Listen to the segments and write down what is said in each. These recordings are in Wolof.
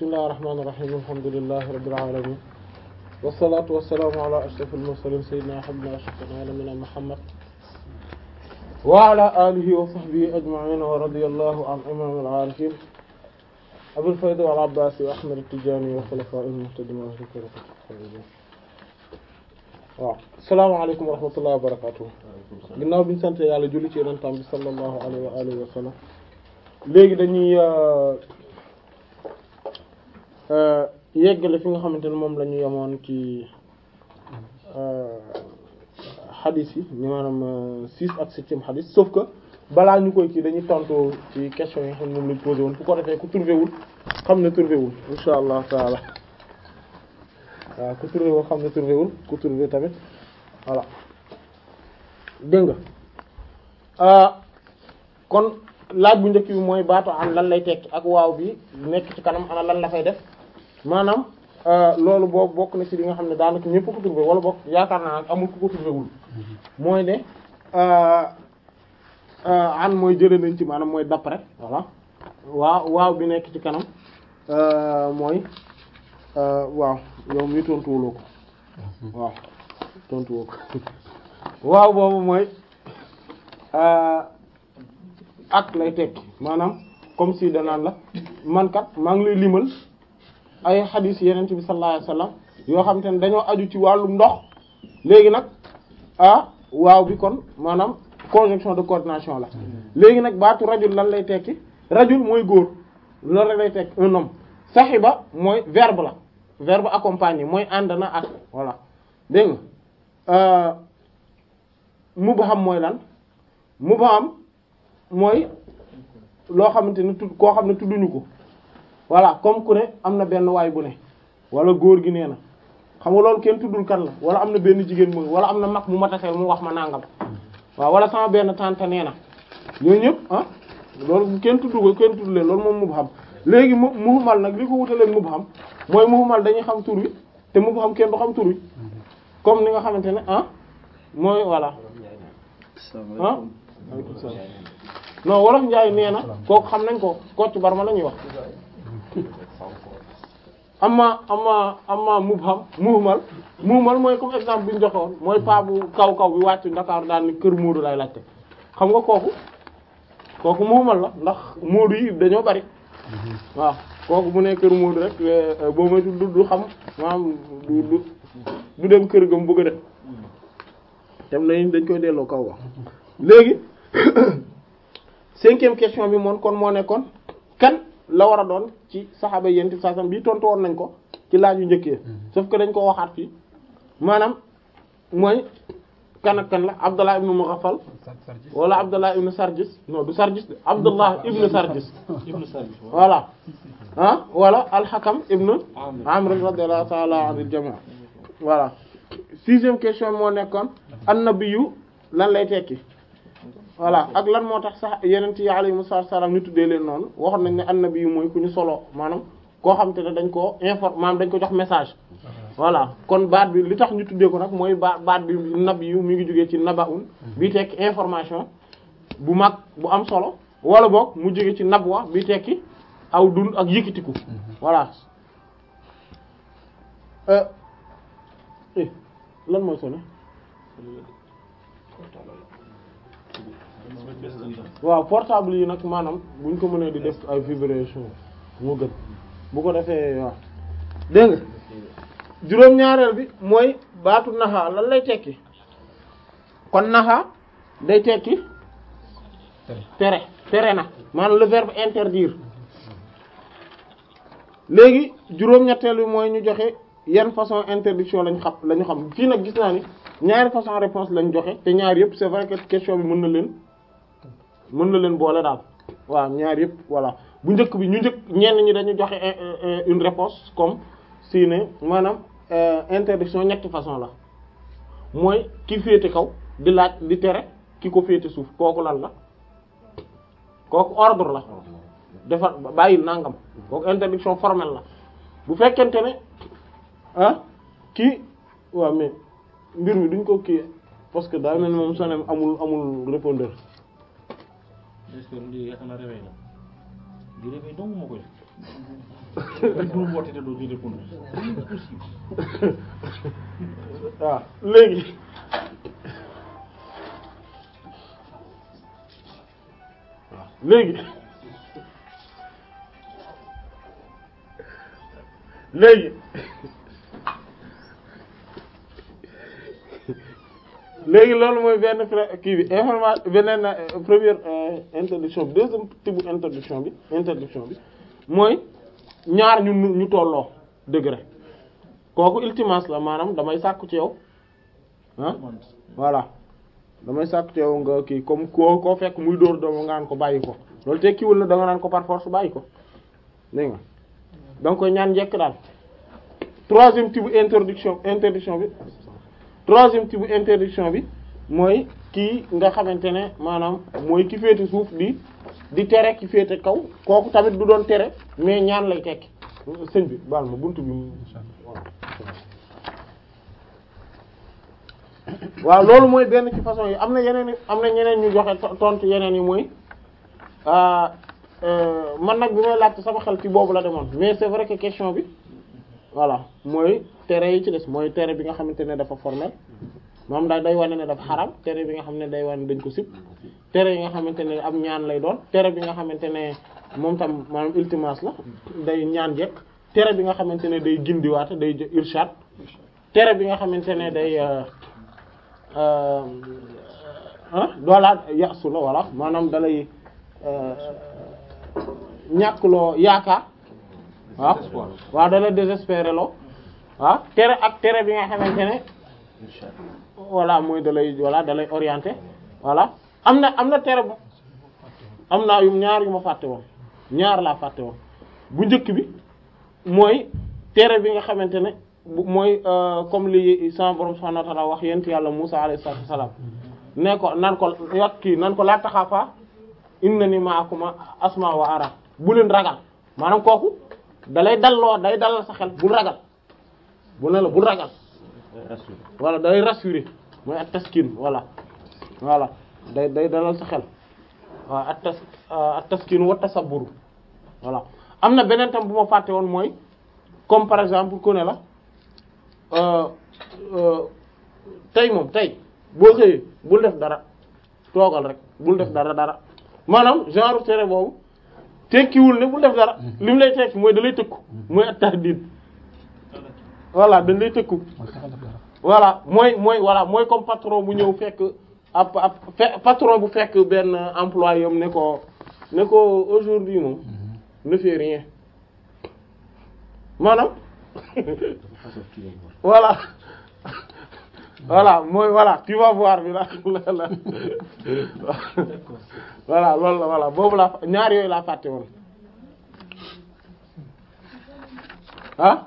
bismillahir rahmanir rahim alhamdulillahi rabbil alamin wassalatu wassalamu ala ashrafil mursalin sayyidina habibina ashfaqina nabiyina muhammad wa ala alihi wa sahbihi ajma'in wa radiyallahu an imamil arifin abil fayd wal abbas wa ahmad at-tijani wa khulafa'il muhtadin wa ahli tariqati waaw asalaamaaleykum wa rahmatullahi wa barakatuh ginnaaw bi ñu sant yàlla julli ci yonentam bi sallallahu alayhi wa alihi wa sallam léegi dañuy yeggale fi nga xamante ne moom la ñu yemoon ci xadis yi ñu maanaam six ak septième xadis sauf que balaa ñu koy kii dañuy tontu ci question yi nga xam ne moom lañ posé woon fu ko defee ku trouvé wul xam ne trouvé wul insha allah taala waaw ku trouvé wul xam ne trouvé wul ku trouvé tamit voilà dégg nga kon laaj bu njëkk bi mooy baatu an lan lay tekki ak waaw bi nekk ci kanam ana lan la fay def maanaam loolu boobu bokk na ci li nga xam ne daanaka ñëpp ko trouvé wala bokk yaakaar naa amul ku ko trouvé wul mooy ne an mooy jëlee nañ ci maanaam mooy dap rek voilà waaw waaw bi nekk ci kanam mooy waaw yow mi tontuwuloo ko waaw tontuwoo ko waaw boobu mooy ak lay tekki maanaam comme si danaan la man kat maa ngi lay limal ay xadiis yeneen bi sallallahu alayhi wasallam yoo xam te ne dañoo aju ci wàllum ndox léegi nag ah waaw bi kon maanaam conjonction de coordination la léegi nag baatu rajul lan lay tekki rajul mooy góor loolu rek lay tekki un homme saxiba mooy verbe la verbe accompagné mooy ànd na ak voilà dégg nga mubham mooy lan mubham mooy loo xamante ne tudd koo xam ne tudduñu ko voilà comme ku ne am na benn waay bu ne wala góor gi nee na xam nga loolu kenn tuddul kan la wala am na benn jigéen mooy wala am na mag mu mataseel mu wax ma nangam waaw wala sama benn tante nee na ñooñu ñëpp ah loolu kenn tuddu ko kenn tuddu leen loolu moom mubham léegi mu muhmal nag li ko wutaleen mubham mooy muhmal dañuy xam tur wi te mubham kenn du xam tur wi comme ni nga xamante ne ah mooy voilà ah non wolof njaay nee na kooku xam nañ ko Kocc Barma la ñuy wax amma amma amma mubham muhmal muhmal mooy comme exemple bi ñu joxoon mooy paa bu kaw kaw bi wàccu Dakar daal ni kër Moodu lay laajte xam nga kooku kooku muhmal la ndax Moodu yi dañoo bari waaw kooku bu ne kër Moodu rek boo may du du xam maanaam du du du dem kër ga mu bëgg a def dem nañ dañ koy delloo kaw wax léegi cinquième question bi moom kon moo nekkoon kan la war a doon ci saxaaba yenti sasam bi tontu woon nañ ko ci laaj yu njëkkee sauf que dañ ko waxaat fii maanaam mooy kan ak kan la Abdallah ibn Mughaffal wala Abdallah ibn Sarjis non du Sarjis de Abdallah ibn Sarjis voilà ah wala al-Hakam ibn Amr radiyallahu ta'ala anil jami' voilà sixième question moo nekkoon an-nabiyyu lan lay tekki voilà ak lan moo tax sax yeneen ci alayhimu salaam ñu tuddee leen noonu waxoon nañ ne annabi yu mooy ku ñu solo maanaam koo xam te ne dañ koo inform maanaam dañ ko jox message voilà kon baat bi li tax ñu tuddee ko nag mooy baat baat bi nabi yu mi ngi jógee ci nabaun bi tekki information bu mag bu am solo wala boog mu jógee ci nabwa bi tekki aw dund ak yëkkatiku voilà lan mooy solo waaw portable yi nag maanaam buñ ko mënee di def ay vibration moo gën bu ko defee waaw dégg nga juróom-ñaareel bi mooy baatu naxa lan lay tekki kon naxa day tekki tere tere na maanaam le verbe interdire léegi juróom-ñetteel bi mooy ñu joxe yan façon interdiction lañ xam lañu xam fii nag gis naa ni ñaari façon réponse lañ joxe te ñaar yëpp c'est vrai que question bi mën na leen mën na leen boole daal waaw ñaar yëpp voilà bu njëkk bi ñu njëkk ñenn ñi dañu joxe une réponse comme si ne maanaam interdiction ñetti façon la mooy ki féete kaw di laaj di tere ki ko féete suuf kooku lan la kooku ordre la defar bàyyil nangam kooku interdiction formelle la bu fekkente ne ah kii waaw mais mbir mi duñ ko kii parce que daa mel ni moom sonem amul amul répondeur est-ce que lii yaakaar naa réveil lii dafay dong moo koy def dul woote te doo ñu répondre c'est possible waaw léegi waaw léegi léegi léegi loolu mooy benn pré- kii bi information beneen euh, première euh, introduction bi deuxième type introduction bi introduction bi mooy ñaar ñu ñu tolloo degré kooku iltimas la maanaam damay sàkku ci yow ah voilà damay sàkku ci yow nga kii comme koo koo fekk muy dóor dooma nga naan ko bàyyi ko loolu tekkiwul na da nga naan ko par force bàyyi ko dégg nga da nga koy ñaan njekk daal troisième type introduction interdiction bi troisième type interdiction bi mooy kii nga xamante ne maanaam mooy ki féete suuf di di tere ki féete kaw kooku tamit du doon tere mais ñaan lay tekki sëñ bi baal ma buntu bi mu waaw loolu mooy benn ci façon yi am na yeneen i am na ñeneen ñu joxe to- tontu yeneen yi mooy ah, euh, man nag bi may laajte sama xel ci boobu la demoon mais c'est vrai que question bi voilà mooy tere yi ci des mooy tere bi nga xamante ne dafa formel moom daal day wane ne dafa xaram tere bi nga xam ne day wane dañ ko sib tere yi nga xamante ne am ñaan lay doon tere bi nga xamante ne moom tam maanaam iltimas la day ñaan jekk tere bi nga xamante ne day gindiwaate day jo- irshad tere bi nga xamante ne day euh, euh, ah doolaat yasu la voilà maanaam dalay euh, ñàkkloo yaakaar waaw waaw dalay désespéré loo waaw tere ak tere bi nga xamante ne voilà mooy dalay voilà dalay orienté voilà am na am na tere bu am naa yu ñaar yu ma fàtte woon ñaar laa fàtte woon bu njëkk bi mooy tere bi nga xamante ne bu mooy euh, comme li sama borom subhanahu wa ta'ala wax yent yàlla Musa alayhi salatu wassalam ne ko nan ko yot kii nan ko laa taxaafa innani ma'akuma asma wa ara bu leen ragal maanaam kooku dalay dalloo day dalal sa xel bul ragal bu ne la bul ragal voilà day rassurer mooy at taskin voilà voilà day day dalal sa xel waaw at tas at taskin wa tasabbur voilà am na beneen tam bu ma fàtte woon mooy comme par exemple ku ne la euh, euh, tey moom tey boo xëyee bul def dara toogal rek bul def dara dara maanaam genre tere boobu tekkiwul ne bul def dara li mu lay tekki mooy da lay tëkku mooy at tahdid voilà dañ lay tëkku voilà mooy mooy voilà mooy comme patron bu ñëw fekk ab ab fe- patron bu fekk benn employé am ne ko ne ko aujourd'hui moom ne fais rien maanaam voilà voilà mooy voilà tu vas voir bi la la la voilà loolu la voilà boobu laa ñaar yooyu laa fàtte woon ah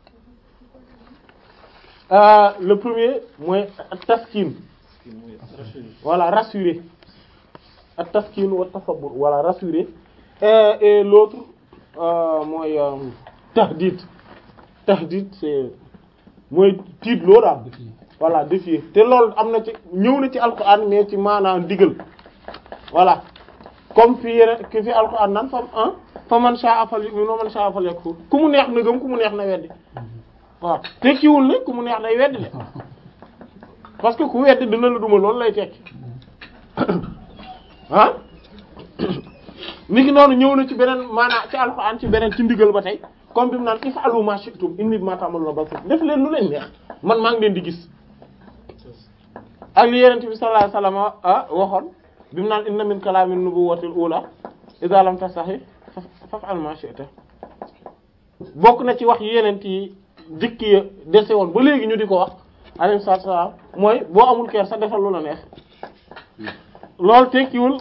Euh, le premier mooy taskin voilà rassurer ak taskin wa tasabbur voilà rassurer et, et l'autre euh, mooy euh, tahdid tahdid c'est mooy tiit loo daal voilà défier te loolu am na ci ñëw na ci alquran mais ci maanaam digal voilà comme fi yeneen ki fi alquran naan fam ah fa man sha'a falyu'min wa man sha'a falyakfur ku mu neex na gëm ku mu neex na weddi waaw tekkiwul ne ku mu neex day weddi de parce que ku weddi dina la duma loolu lay tekki ah ni ki noonu ñëw na ci beneen maanaam ci alxuraan ci beneen ci ndigal ba tey comme bi mu naan if'alu ma shi'tum inni bima ta'maluna basir def leen lu leen neex man maa ngi leen di gis ak li yenente bi sallallahu alayhi wasallam ah waxoon bi mu naan inna min kalamin nubuwwatil ula idha lam tastahi faf'al ma shi'ta bokk na ci wax yenent yi dikk ya dese woon ba léegi ñu di ko wax alayhi salaatu wa salaam mooy boo amul keer sa defal lu la neex loolu tekkiwul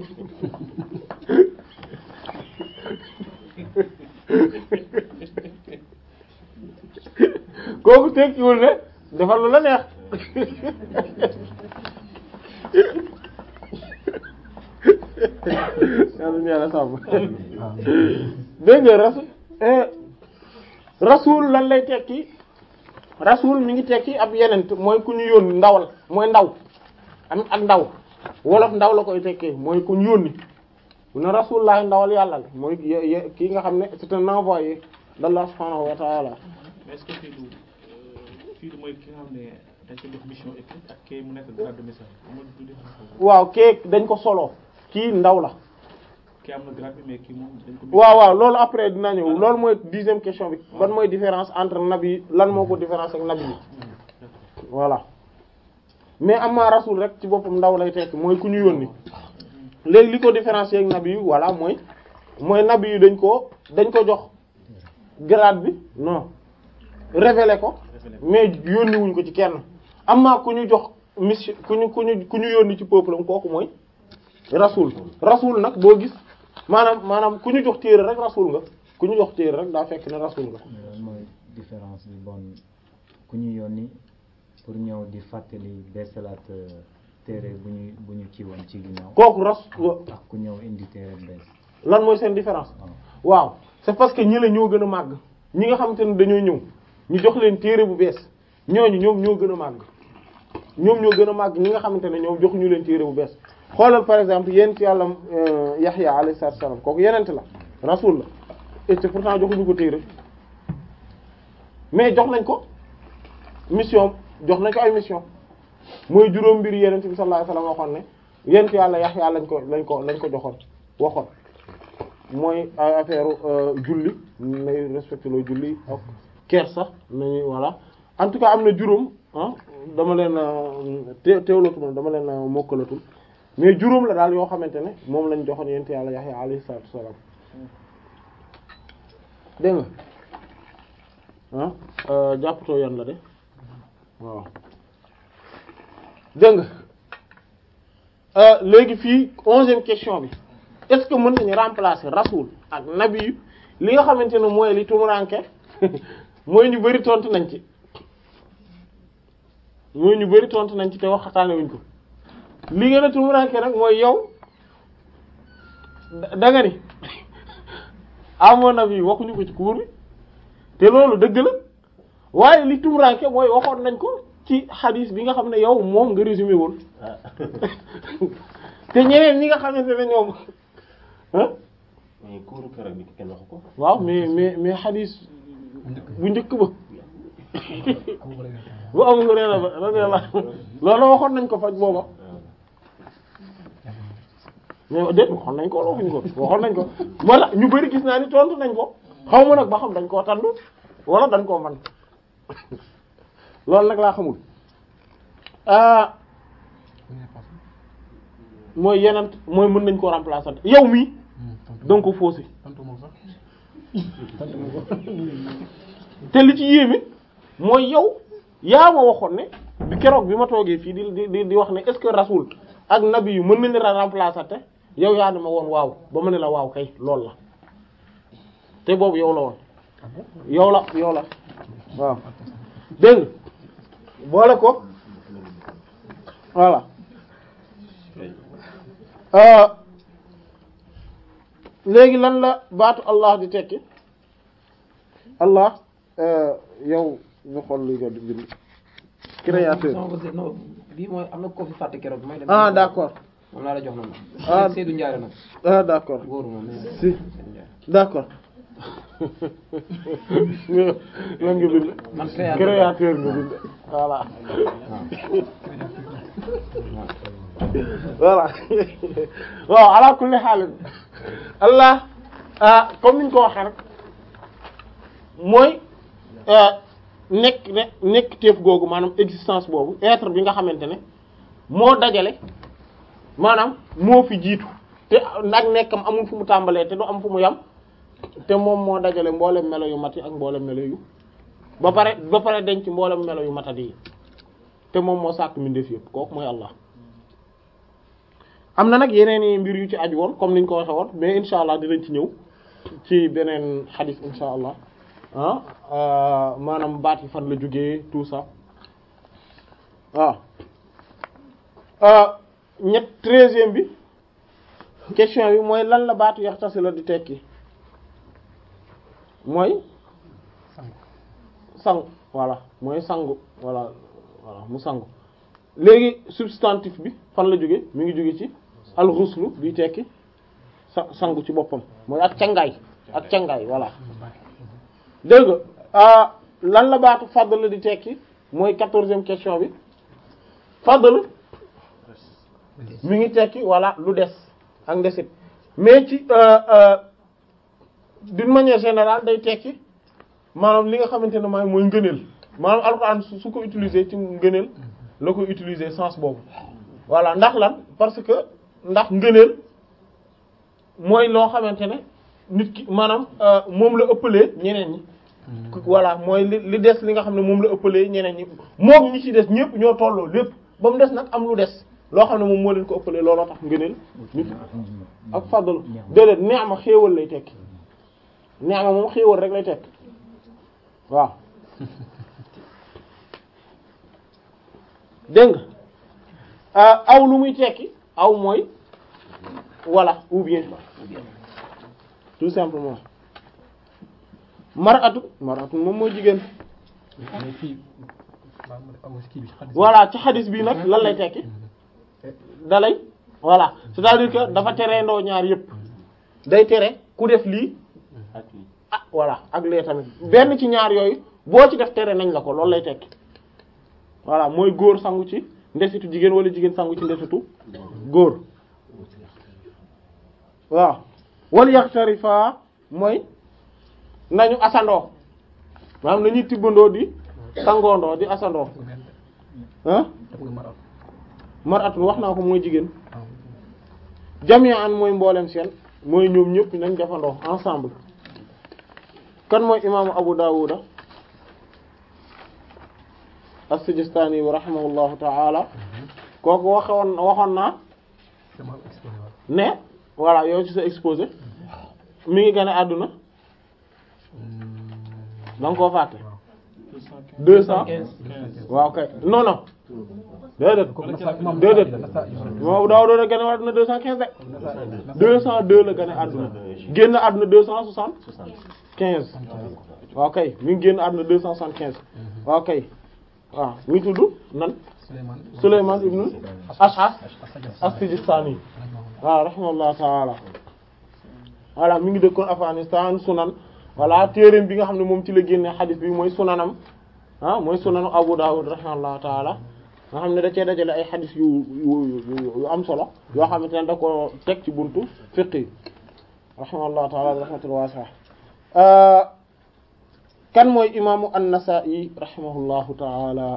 kooku tekkiwul ne defal lu la neex yàlla ñu yàlla sàmm dégg nga rasul rasul lan lay tekki rasul mi ngi tekki ab yenent mooy ku ñu yónni ndawal mooy ndaw am ak ndaw wolof ndaw la koy tekkee mooy ku ñu yónni mu ne rasulullah ndawal yàlla la mooy ye- ye- kii nga xam ne c'est un envoyé d'Allah subhanahu wa ta'ala mais est-ce que fii du fii du mooy ki nga xam ne dañ ko jox mission écrite ak kii mu nekk grade de message amul du différence boobu. waaw kee dañ ko solo kii ndaw la kii am na grade bi mais kii moom dañ ko. waaw waaw loolu après dina ñëw loolu mooy dixième question bi ban mooy différence entre nabi lan moo ko différence ak nabi yi voilà mais amma rasul rek ci boppam ndaw lay tekk mooy ku ñu yónni léegi li ko différencier ak nabi yi voilà mooy mooy nabi yi dañ ko dañ ko jox grade bi non révélé ko mais yónni wuñ ko ci kenn amma ku ñu jox mission ku ñu ku ñu ku ñu yónni ci peuple am kooku mooy rasul rasul nag boo gis maanaam maanaam ku ñu jox téere rek rasul nga ku ñu jox téere rek daa fekk ne rasul nga mais lan mooy différence bi bon ku ñu yónni pour ñëw di fàttali beesalaat euh, téere bu ñu bu ñu ci woon ci ginnaaw kooku ras ak ku ñëw indi téere bees lan mooy seen différence waaw waaw c'est parce que ñi la ñoo gën a màgg ñi nga xamante ne dañoo ñëw ñu jox leen téere bu bees ñooñu ñoom ñoo gën a màgg ñoom ñoo gën a màgg ñi nga xamante ne ñoom joxuñu leen téere bu bees xoolal par exemple yent yàlla euh, Yaxya alayhi salaatu wa salaam kooku yenent la rasul la et c'est pourtant joxuñu ko téere mais jox nañ ko mission jox nañ ko ay mission mooy juróom mbir yenent bi sallallahu alayhi wasallam waxoon ne yent yàlla Yaxya lañ ko lañ ko lañ ko joxoon waxoon mooy ay affaire julli nay respecté loo julli ak kersa nañuy voilà en tout cas am na juróom ah dama leen te teewlatul dama leen mokkalatul mais juróom la daal yoo xamante ne moom lañ joxoon yent yàlla Yaxya alayhi salaatu wassalaam dégg nga ah jàppatoo yan la de waaw dégg nga léegi fii onzième question bi est-ce que mën nañu remplacer rasul ak nabi yu li nga xamante ne mooy li tumuranke mooy ñu bari tontu nañ ci mooy ñu bari tontu nañ ci te waxtaane wuñ ko li gën a tumuranke nag mooy yow da nga ni amoon nabi yi waxuñu ko ci cours bi te loolu dëgg la waaye li tumuranke mooy waxoon nañ ko ci xadiis bi nga xam ne yow moom nga résumé woon te ñeneen ñi nga xamante ne ñoom ah mais kuuru keroog bi kenn waxu ko. waaw mais mais mais xadiis bu njëkk ba bu Abu Hurayra ba radiyallahu loolu waxoon nañ ko faj booba mais déet waxoon nañ ko wala waxuñ ko waxoon nañ ko moo tax ñu bari gis naa ni tontu nañ ko xaw ma nag ba xam dañ koo tandu wala dañ koo man loolu nag laa xamul ah mooy yenent mooy mën nañ koo remplacer yow mii donc ko faussé te li ci yéeme mooy yow yaa ma waxoon ne bi keroog bi ma toogee fii di di di wax ne est-ce que rasul ak nabi yu mën nañu la remplacer te yow yaa ne ma woon waaw ba ma ne la waaw kay loolu la te boobu yow la woon yow la yow la waaw dégg nga boole ko voilà léegi lan la baatu Allah di tekki Allah yow ñu xool luy ko di bind créateur non non non bii mooy am na ko fi fàtte keroog may dem. ah d'accord moom laa la jox noonu. Ah. Seydou Ndiaye nag. ah d'accord góoru moom. si d'accord lan nga bind man créateur créateur nga bind voilà voilà waaw ala kulli xaal allah ah comme niñ ko waxee rek mooy nekk ne nekk téef googu maanaam existence boobu être bi nga xamante ne moo dajale maanaam moo fi jiitu te nag nekkam amul fu mu tàmbalee te du am fu mu yam te moom moo dajale mboolem melo yu mat yi ak mboolem melo yu ba pare ba pare denc mboolem melo yu matadi yi te moom moo sàkk mbindeef yëpp kooku mooy Allah am na nag yeneen i mbir yu ci aju woon comme niñ ko waxe woon mais insha allah dinañ ci ñëw ci beneen xadis insha allah ah maanaam baat yi fan la jógee tout ça waaw ñett treizième bi question bi mooy lan la baatu yaxtasi la di tekki mooy sangu voilà mooy sangu voilà voilà mu sangu léegi substantif bi fan la jóge mi ngi jóge ci al-ghuslu bi tekki sa sangu ci boppam mooy ak cangaay ak cangaay voilà dégg nga ah lan la baatu fadl di tekki mooy quatorzième question bi fadl mi ngi tekki voilà lu des ak ndesit mais ci euh, euh, d'une manière générale day tekki maanaam li nga xamante ne maay mooy ngëneel maanaam alxuraan su su ko utiliser ci ngëneel la koy utiliser sens boobu voilà ndax lan parce que ndax ngëneel mooy loo xamante ne nit ki maanaam euh, moom la ëppalee ñeneen ñi voilà mooy li li des li nga xam ne moom la ëppalee ñeneen ñi moom ñi ci des ñëpp ñoo tolloo lépp ba mu des nag am lu des loo xam ne moom moo leen ko ëppalee looloo tax ngëneel nit ak fadlu déedéet ni'ma xéewal lay tekki ni'ma moom xéewal rek lay tekki waaw dégg nga aw lu muy tekki aw mooy voilà ou bien tout simplement mar'atu mar'atu moom mooy jigéen mais fii maa ngi aw kii bi xadis voilà ci xadis bi nag lan lay tekki dalay voilà c'est-à-dire que dafa tere ndoo ñaar yépp day tere ku def lii ak lii ah voilà ak lee tamit benn ci ñaar yooyu boo ci def tere nañ la ko loolu lay tekki voilà mooy góor sangu ci ndesitu jigéen wala jigéen sangu ci ndesitu góor waaw wal yaxtarifa mooy nañu asandoo maanaam nañuy tibbandoo di sangoondoo di asandoo ah def nga maral mar'atun wax naa ko mooy jigéen jami'an mooy mboolem seen mooy ñoom ñëpp nañ defandoo ensemble kan mooy imaamu Abu Dawuda as-Sijistani wa rahimahullahu ta'ala kooku waxoon waxoon naa dama exposé waat ne voilà yow ci sa exposé mi ngi gën a àdduna da nga koo fàtte deux cent waaw kay non non déedéet kooku Nasa imam déedéet Nasa moom Abu Dawud da gën a àdduna deux cent quinze de deux cent deux la gën a àdduna génn àdduna deux cent soixante quinze waaw kay mi ngi génn àdduna deux cent soixante quinze waaw kay waaw mi ngi tudd nan Souleymane Souleymane ibn Ash'ath As-Sajjad as-Sijistani waaw rahimahullah taala voilà mi ngi dëkkoon Afghanistan sunan voilà téereem bi nga xam ne moom ci la génne xadis bi mooy sunanam ah mooy sunanu Abu Dawud rahimahullah taala nga xam ne da cee dajale ay xadis yu yu yu yu am solo yoo xamante ne da ko teg ci buntu fiqh yi rahimahullah taala bi rahmatul wasi'a kan mooy imaamu an-Nasa'i rahimahullahu taala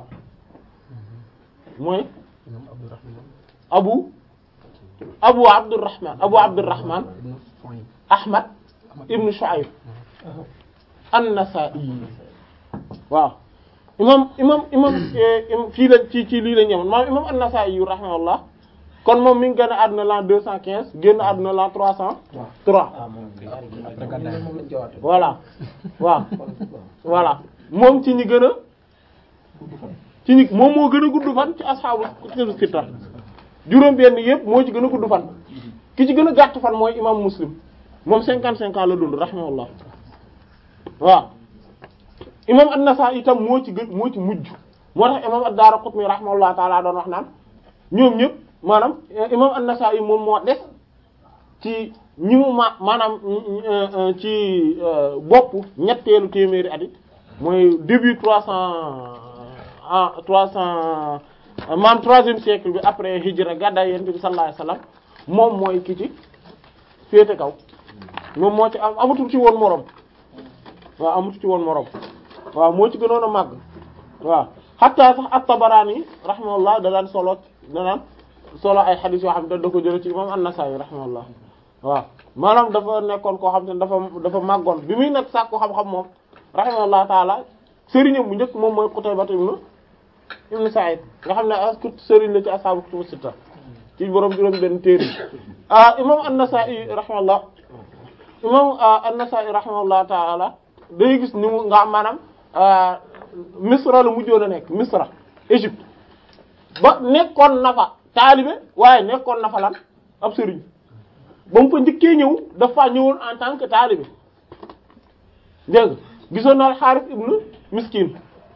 mooy imam Abdurrahman abu abu abdurrahman abu abdurrahman ibn Suhaym ahmad ibn shu'ayb an-nasa'i waaw imam imam imam eh, im- fii la ci ci lii la ñemoon maanaam imam an-nasa'i yu rahimahullah kon moom mi ngi gën a àdduna l'an deux cent quinze génn àdduna l'an trois cent trois après gàddaay moom lañ jowaat voilà waaw voilà moom ci ñi gën a ci ñi moom moo gën a gudd fan ci asxaabu kutubu sitta juróom benn yëpp moo ci gën a gudd fan ki ci gën a gàtt fan mooy imam muslim moom cinquante cinq ans la dund rahimahullah waaw imam an-Nasa'i itam moo ci gën moo ci mujj moo tax imam ad-Daraqutni rahimahullah taala doon wax naan ñoom ñëpp maanaam eh, imam an-Nasa'i moom moo des ci ñi mu ma maanaam euh, euh, ci euh, bopp ñetteelu téeméeri at yi mooy début trois cent ah trois cent maanaam troisième siècle bi après hijra gàddaay yonent bi sallallahu alayhi wasallam moom mooy ki ci féete kaw moom moo ci am amatul ci woon moroom waaw amatul ci woon moroom waaw moo ci gënoon a màgg waaw hatta sax at-Tabarani rahimahullah da daan solo da daan solo ay xadiis yoo xam ne da ko jëlee ci imam an-Nasa'i rahimahullah waaw maanaam dafa nekkoon koo xam te ne dafa dafa màggoon bi muy nekk sàkku xam-xam moom rahimahullah taala sëriñam bu njëkk moom mooy Qutayba ibn ibn Sa'id nga xam ne as sëriñ la ci ashaabu kutubu sitta ci borom juróom benn téere ah imam an-Nasa'i rahimahullah imam an-Nasa'i rahimahullah taala day gis ni mu nga maanaam Misra la mujjoon a nekk Misra Égypte ba nekkoon na fa taalibe waaye nekkoon na fa lan ab sëriñ ba mu fa njëkkee ñëw dafa ñëwoon en tant que taalibe dégg nga gisoon na Harith ibn Miskin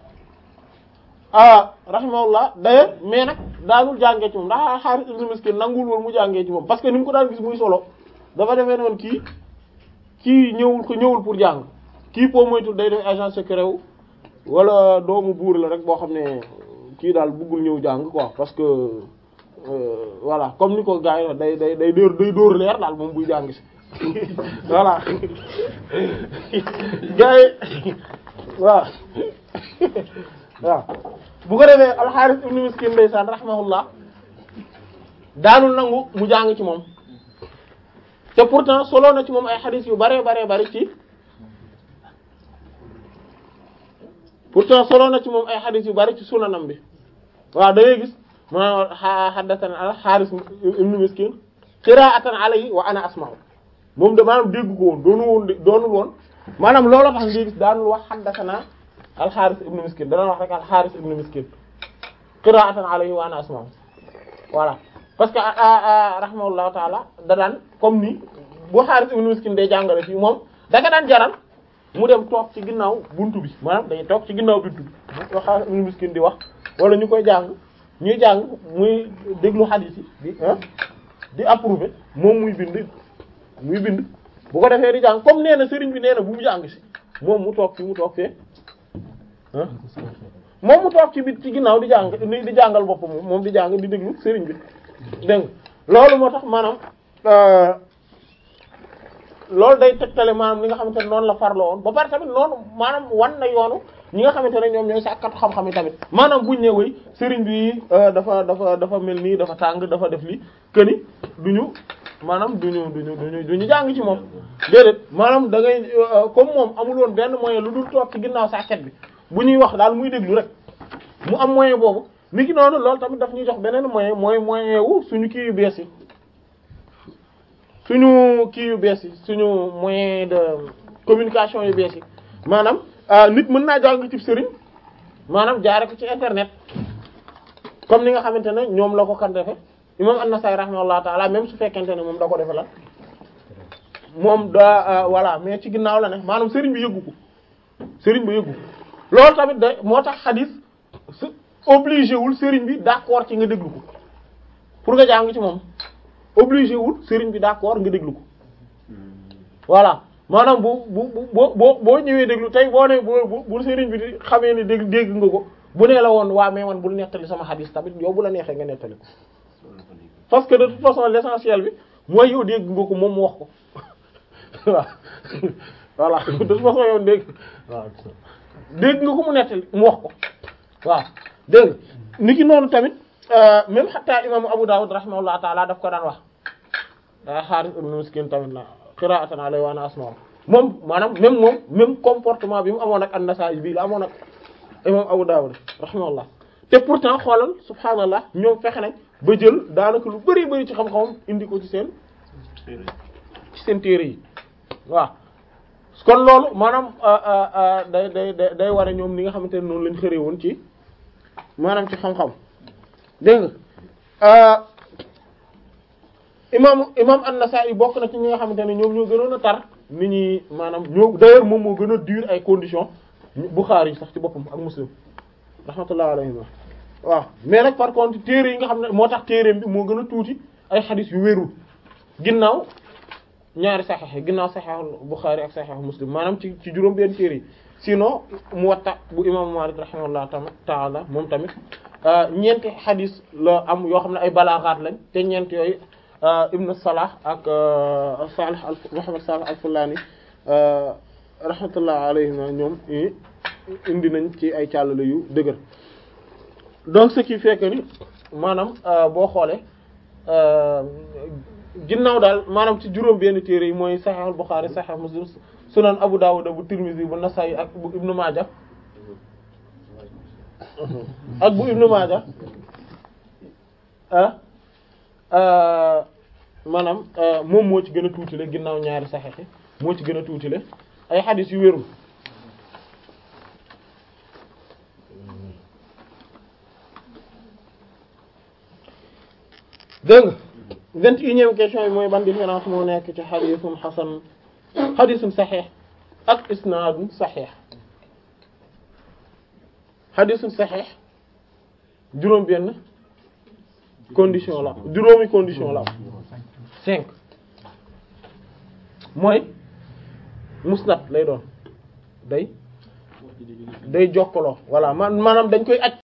ah rahimahullah d'ailleurs mais nag daanul jàngee ci moom ndax Harith ibn Miskin nanguwul woon mu jàngee ci moom parce que ni mu ko daan gis muy solo dafa defee noonu kii kii ñëwul ko ñëwul pour jàng kii po moytul day def agent secret wu wala doomu buur la rek boo xam ne kii daal bëggul ñëw jàng quoi parce que euh, voilà comme ni ko gars yi day day day dóor day dóor leer daal moom buy jàng si voilà gars yi waaw waaw bu ko defee alxaaris ibnu miskin ndeysaan rahimahullah daanul nangu mu jàng ci moom te pourtant solo na ci moom ay xadis yu bare bare bari ci pourtant solo na ci moom ay xadis yu bari ci sunanam bi waaw da ngay gis ma haddathana al xaaris ibnu miskin qira'atan alayhi wa ana asma'u moom de maanaam dégg ko woon doonu woon doonul woon maanaam looloo tax nga gis daanul wax haddathana al xaaris ibnu miskin dana wax rek al xaaris ibnu miskin qira'atan alayhi wa ana asma'u voilà parce que rahimahullahu taala da daan comme ni bu xaaris ibnu miskin day jàngale fii moom da nga daan jaral mu dem toog ci ginnaaw buntu bi maanaam day toog ci ginnaaw buntu bi bu xaaris ibnu miskin di wax wala ñu koy jàng ñuy jàng muy déglu hadith yi di ah di approuver moom muy bind muy bind bu ko defee di jàng comme nee na sëriñ bi nee na bu mu jàng si moom mu toog fi mu toog fee ah moom mu toog ci bit ci ginnaaw di jàng di jàngal boppam moom di jàng di déglu sëriñ bi dégg nga loolu moo tax maanaam loolu day tegtale maanaam li nga xamante ne noonu la farloo woon ba pare tamit noonu maanaam wan na yoonu ñi nga xamante ne ñoom ñooy sàkkatu xam-xam yi tamit maanaam buñ ne woy sëriñ bi dafa dafa dafa mel nii dafa tàng dafa def li këni duñu maanaam duñu duñu duñu duñu jàng ci moom déedéet maanaam da ngay comme moom amul woon benn moyen lu dul toog ci ginnaaw sàkket bi bu ñuy wax daal muy déglu rek mu am moyen boobu ni ki noonu loolu tamit daf ñuy jox beneen moyen mooy moyen wu suñu kii yu bees yi suñu kii yu bees yi suñu moyen de communication yu bees yi maanaam nit mën naa jàng ci sëriñ maanaam jaare ko ci internet comme ni nga xamante ne ñoom la ko kan defe imam An-Nasa'i rahimahullahu ta'ala même su fekkente ne moom da ko defe la moom da voilà mais ci ginnaaw la ne maanaam sëriñ bi yëggu ko sëriñ bi yëggu ko loolu tamit da moo tax xadis su obligé wul sëriñ bi d'accord ci nga déglu ko pour nga jàng ci moom obligé wul sëriñ bi d'accord nga déglu ko voilà maanaam bu bu bu boo boo ñëwee déglu tey boo ne bu bu sëriñ bi di xamee ne dégg dégg nga ko bu nee la woon waa mais man bul nettali sama xadis tamit yow bu la neexee nga nettali ko parce que de toute façon l'essentiel bi mooy yow dégg nga ko moom mu wax ko waaw voilà de toute façon yow dégg waaw dégg nga ko mu nettali mu wax ko waaw dégg nga ni ki noonu tamit même xataa imaamu Abu Dawud rahimahullah taala daf ko daan wax Haaris ibn Miskin tamit la qira'atan alayhi wa ana asma'u moom maanaam même moom même comportement bi mu amoon ak an-Nasa'i bii la amoon ak imam Abu Dawud rahimahullah te pourtant xoolal subhaanallah ñoom fexe nañ ba jël daanaka lu bari bari ci xam-xamam indi ko ci seen ci seen téere yi waaw kon loolu maanaam day day day day war a ñoom ni nga xamante ne noonu lañ xëree woon ci maanaam ci xam-xam dégg nga imam imam An-Nasa'i bokk na ci ñi nga xamante ne ñoom ñoo gënoon a tar nit ñi maanaam ñoo d'ailleurs moom moo gën a dur ay conditions Bukhari sax ci boppam ak Muslim rahmatullah alayhi waaw mais nag par contre téere yi nga xam ne moo tax téereem bi moo gën a tuuti ay xadis yu wérul ginnaaw ñaari saxeex ginnaaw saxeexul Bukhari ak saxeexul Muslim maanaam ci ci juróom benn téere yi sinon Muwatta bu imam Malik rahimahullah ta'ala moom tamit ñeenti xadis la am yoo xam ne ay balaaxaat lañ te ñeent yooyu Ibn Salah ak Salih al Muhammad Salih al-Fullani rahmatullah alayhima ñoom indi nañ ci ay càllale yu dëgër donc ce qui fait que ni maanaam boo xoolee ginnaaw daal maanaam ci juróom benn téere yi mooy Sahih Bukhari Sahih Muslim Sunan Abu Dawud bu Tirmidhi bu Nasa'i ak bu Ibn Majah ak bu Ibn Majah ah maanaam moom moo ci gën a tuutile ginnaaw ñaari Sahih moo ci gën a tuutile ay xadis yu wérul dégg nga vingt et unième question yi mooy ban différence moo nekk ci xadisun xasan xadisun saxiix ak isnaadun saxiix xadisun saxiix juróom benn condition la juróomi condition la cinq mooy musnad lay doon day day jokkaloo voilà man maanaam dañ koy aj